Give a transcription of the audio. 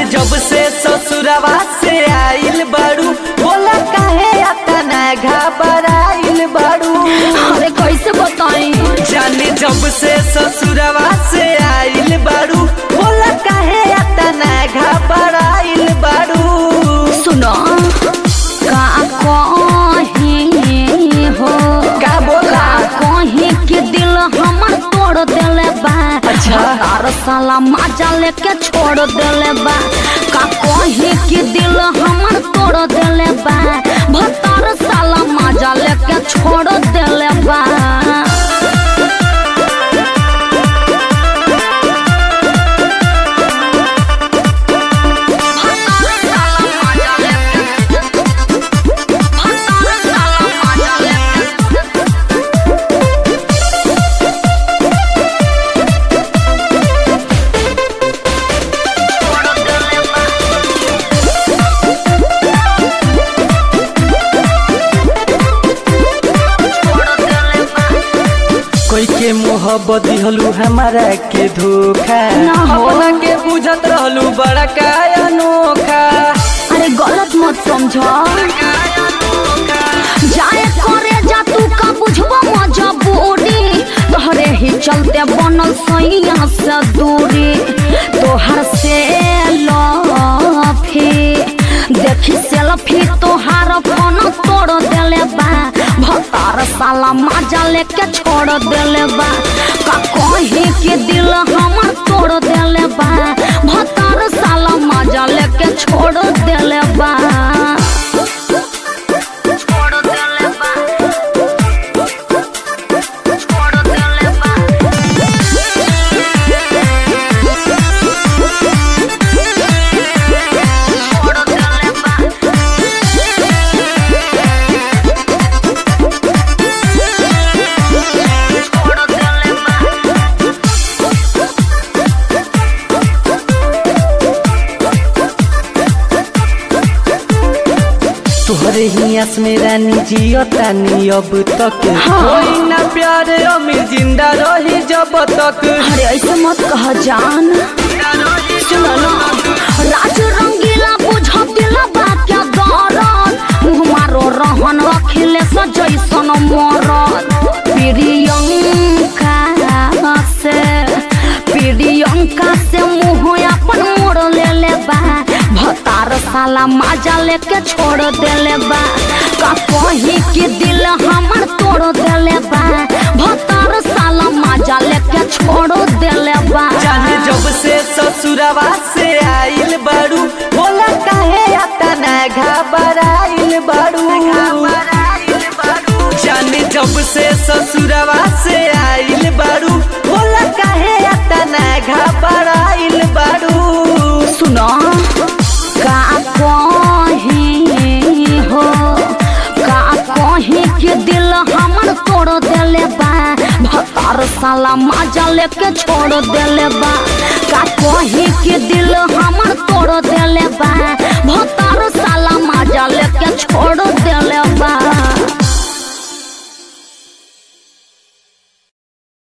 जब से ससुरवा से आइल बाड़ू बोला काहे अतना घबराइल बाड़ू अरे कैसे बताई जाने जब से ससुरवा से आइल बाड़ू बोला काहे अतना घबराइल बाड़ू सुनो का कहीं हो का बोला का कहीं के दिल हमर तोड़ देले बा अच्छा। तार साला माजा लेके छोड़ देले बा का कहीं के दिल हमर तोड़ देले बा भतार साला माजा लेके छोड़ देले बा भतार साला माजा लेके भतार साला माजा लेके कोई के मोहब्बत दिहलू हमारा के धोखा ना हो। अपना के बुझत रहलू बड़ा का अनोखा अरे गलत मत समझो जाए करे जा तू का बुझबो मजबूरी तोहरे ही चलते बनल सैया से दूरी तोहर से लफी देखी सेल्फी तोहार फोन तोड़ देले बा भतार साला माजा लेके छोड़ देले बा का कहीं के दिल हमर तोड़ देले बा भतार साला माजा लेके छोड़ देले बा छोड़ देले बा छोड़ देले बा छोड़ देले बा छोड़ देले बा तोहरे ही आस में रानी जियो तानी अब तक हाँ। कोई ना प्यार अमीर जिंदा रही जब तक अरे ऐसे मत कह जान सुनो ना राज रंगीला बुझ दिला बा क्या दरद मुँह मारो रहन अखिले जैसन मरद प्रियंका से प्रियंका से मुँह अपन मोड़ ले ले बा भतार साला माजा लेके छोड़ देले बा का कहीं के दिल हमर तोड़ देले बा भतार साला माजा लेके छोड़ देले बा जाने जब से ससुरवा से आइल बाड़ू बोला काहे अतना घबराइल बाड़ू जाने जब से ससुरवा से आइल बाड़ू बोला काहे अतना घबराइल बाड़ू सुनो का कहीं हो का कहीं के दिल हमर तोड़ देले बा भतार साला माजा लेके छोड़ देले बा का कहीं के दिल